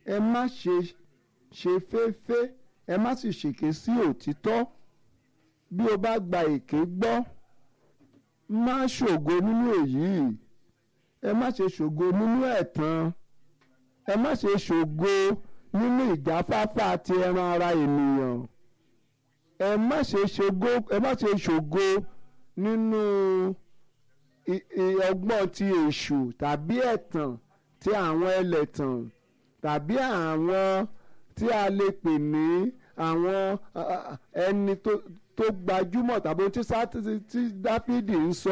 ẹ má ṣe ṣe féfé ẹ má sì ṣèké sí òtítọ́ bí o bá gba èké gbọ́ má ṣògo nínú èyí ẹ má ṣe ṣògo nínú ẹ̀tàn ẹ má ṣe ṣògo nínú ìjáfáfá ti ẹran ara ènìyàn ẹ má ṣe ṣògo ẹ má ṣe ṣògo nínú ọgbọ́n ti èṣù tàbí ẹ̀tàn ti àwọn ẹlẹ́tàn tàbí àwọn tí a lè pè ní àwọn ẹni tó gbajúmọ̀ tàbí ohun tí dáfídì ń sọ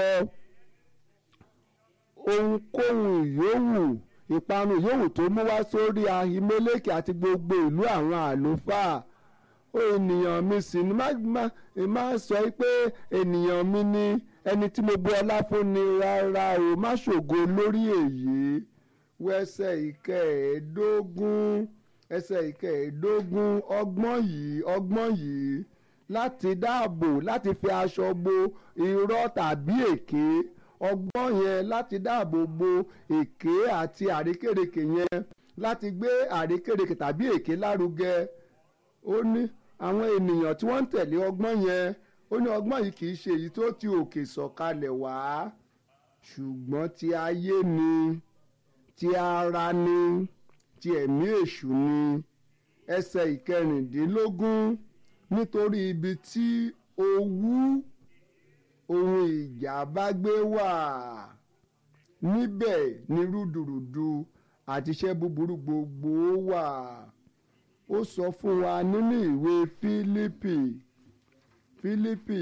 ohunkóhun yòówù ìparun yòówù tó mú wá sórí ahimeleki àti gbogbo ìlú àwọn àlùfáà ó ènìyàn mi sì ni má sọ pé ènìyàn mi ni ẹni tí mo bu ọlá fún ni rárá o má ṣògo lórí èyí wẹsẹ̀ ìkẹẹ̀ẹ́dógún ẹsẹ̀ ìkẹẹ̀ẹ́dógún ọgbọ́n yìí ọgbọ́n yìí láti dáàbò láti fi aṣọ bo irọ́ tàbí èké ọgbọ́n yẹn láti dáàbò bo èké àti àrékèrèkè yẹn láti gbé àrékèrèkè tàbí èké lárugẹ ó ní àwọn ènìyàn tí wọ́n ń tẹ̀lé ọgbọ́n yẹn ó ní ọgbọ́n yìí kì í ṣe èyí tó ti òkè sọ̀kalẹ̀ wá ṣùgbọ́n ti ayé ni ti ara ni ti ẹ̀mí èṣù ni ẹsẹ̀ ìkẹrìndínlógún nítorí ibi tí owú ohun ìjà bá gbé wà níbẹ̀ ni rúdurùdu àti iṣẹ́ búburú gbogbo wà ó sọ fún wa nínú ìwé Fílípì Fílípì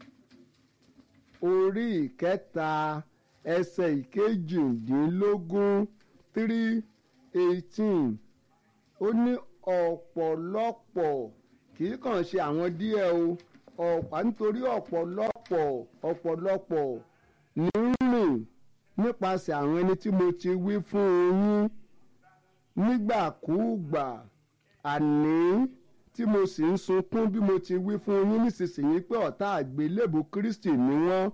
orí ìkẹta ẹsẹ̀ ìkejìdínlógún three eighteen ó ní ọ̀pọ̀lọpọ̀ kì í kàn ṣe àwọn díẹ̀ o ọ̀pá nítorí ọ̀pọ̀lọpọ̀ ọ̀pọ̀lọpọ̀ ní rìn nípasẹ̀ àwọn ẹni tí mo ti wí fún yín nígbàkúùgbà àní tí mo sì ń sunkún bí mo ti wí fún yín nísinsìnyí pé ọ̀tá àgbélébù Kristi ni wọ́n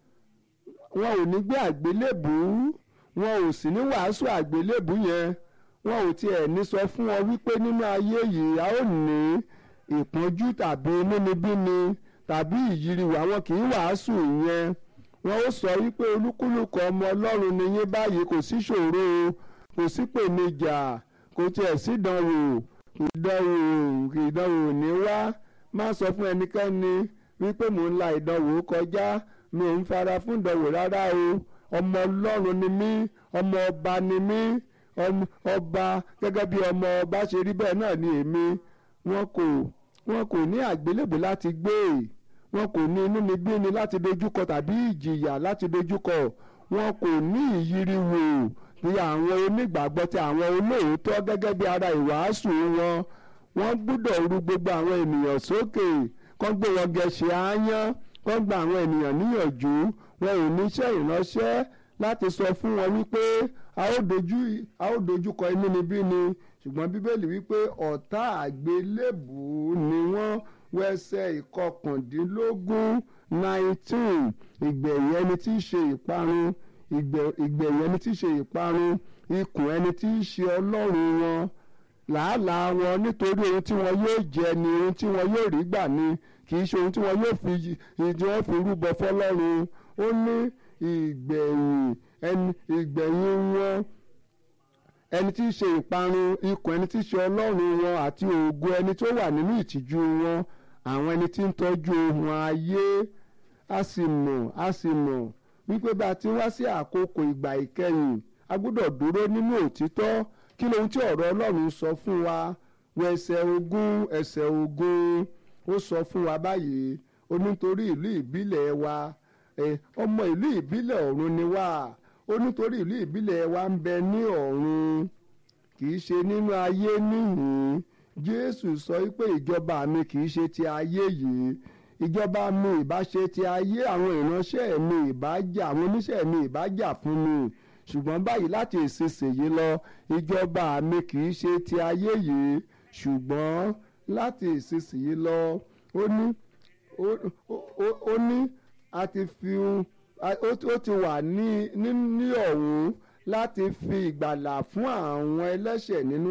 wọn ò ní gbé àgbélébù wọn ò sì ní wàásù àgbélébù yẹn wọn ò tiẹ̀ ní sọ fún ọ wípé nínú ayé yìí a ó ní ìpọ́njú tàbí inúnibíni tàbí ìyíriwò àwọn kì í wàásù yẹn wọn ó sọ wípé olúkúlùkù ọmọ ọlọ́run ni yín báyìí kò sí ṣòro kò sí pèníjà kò tiẹ̀ sí ìdánwò ìdánwò ìdánwò ní wá má sọ fún ẹnikẹ́ni wípé mò ń la ìdánwò kọjá mi ò ń fara fún ìdánwò rárá o ọmọ ọlọ́run ni mí ọmọ ọba ni mí ọba gẹ́gẹ́ bí ọmọ ọba ṣe rí bẹ́ẹ̀ náà ni èmi wọn kò wọn kò ní àgbélébù láti gbé wọn kò ní inúnibíni láti dojúkọ tàbí ìjìyà láti dojúkọ wọn kò ní ìyíriwò bí àwọn onígbàgbọ́ tí àwọn olóòótọ́ gẹ́gẹ́ bí ara ìwàásù wọn wọ́n gbúdọ̀ ru gbogbo àwọn ènìyàn sókè kán gbé wọn gẹ̀ẹ́sì ááyán kán gba àwọn ènìyàn níyànjú wọn ò níṣẹ́ ìránṣẹ́ láti sọ fún wọn wípé a ó dojú a ó dojúkọ inúnibíni ṣùgbọ́n bíbélì wípé ọ̀tá àgbélébù ni wọ́n wẹsẹ̀ ìkọkàndínlógún nineteen ìgbẹ̀yìn ẹni tí í ṣe ìparun ìgbẹ̀yìn ẹni tí í ṣe ìparun ikùn ẹni tí í ṣe ọlọ́run wọn làálàá wọn nítorí ohun tí wọn yóò jẹ ni ohun tí wọn yóò rí gbà ni kì í ṣe ohun tí wọn yóò fi ìdí wọn fi rúbọ fọ́lọ́run ó ní ìgbẹ̀yìn ẹni ìgbẹ̀yìn wọn ẹni tí í ṣe ìparun ikùn ẹni tí í ṣe ọlọ́run wọn àti ògo ẹni tó wà nínú ìtìjú wọn àwọn ẹni tí ń tọ́jú ohun ayé a sì mọ̀ a sì mọ̀ wípé bá a ti wá sí àkókò ìgbà ìkẹyìn a gbọ́dọ̀ dúró nínú òtítọ́ kí lohun tí ọ̀rọ̀ ọlọ́run sọ fún wa wọ ẹsẹ̀ ogún ẹsẹ̀ ogún ó sọ fún wa báyìí ó nítorí ìlú ìbílẹ̀ wa ọmọ ìlú ìbílẹ̀ ọ̀run ni wá ó nítorí ìlú ìbílẹ̀ wa ń bẹ ní ọ̀run kì í ṣe nínú ayé níhìn jésù sọ pé ìjọba mi kì í ṣe ti ayé yìí ìjọba mi ìbá ṣe ti ayé àwọn ìránṣẹ́ mi ìbá jà àwọn oníṣẹ́ mi ìbá jà fún mi ṣùgbọ́n báyìí láti ìsinsìnyí lọ ìjọba mi kì í ṣe ti ayé yìí ṣùgbọ́n láti ìsinsìnyí lọ ó ní ó ní a ti fi ó ti wà ní ní ọ̀hún láti fi ìgbàlà fún àwọn ẹlẹ́ṣẹ̀ nínú